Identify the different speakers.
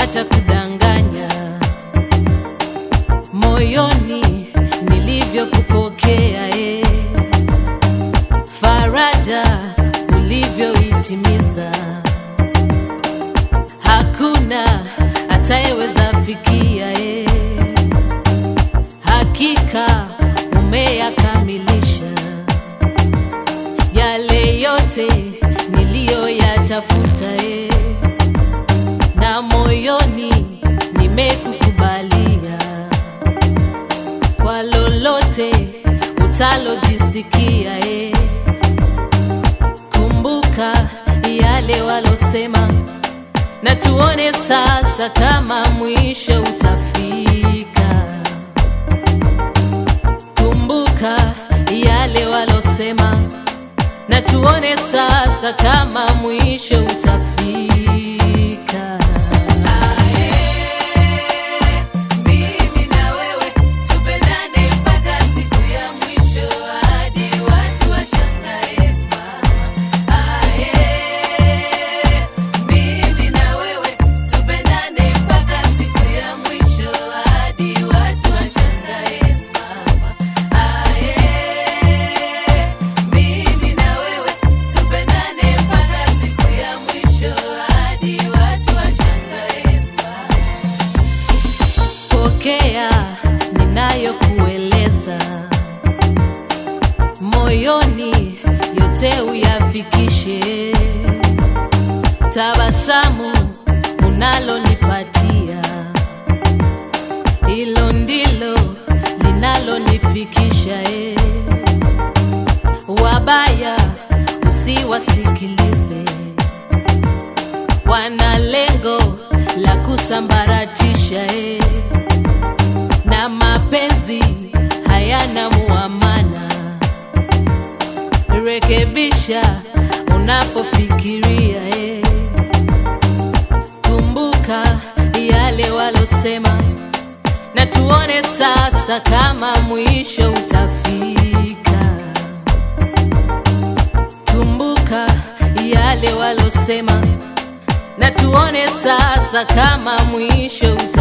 Speaker 1: watakudanganya moyoni nilivyokupokea e faraja ulivyoitimiza hakuna atayeweza fikia e hakika umeyakamilisha yale yote niliyoyatafuta e na moyoni nimekukubalia kwa lolote utalojisikia e kumbuka yale walosema na tuone sasa kama mwisho utafika kumbuka yale walosema na tuone sasa kama mwisho utafika mimi na wewe tupendane mpaka siku ya mwisho hadi watu washangae mama ae mimi na wewe tupendane mpaka siku ya mwisho hadi watu washangae mama ae mimi na wewe tupendane mpaka siku ya mwisho hadi watu washangae mama pokea ninayokueleza moyoni yote uyafikishe tabasamu unalonipatia hilo ndilo linalonifikisha e wabaya usiwasikilize wana lengo la kusambaratisha e na mapenzi hayana muamana rekebisha unapofikiria e kumbuka yale walosema na tuone sasa kama mwisho utafika kumbuka yale walosema na tuone sasa kama mwisho utafika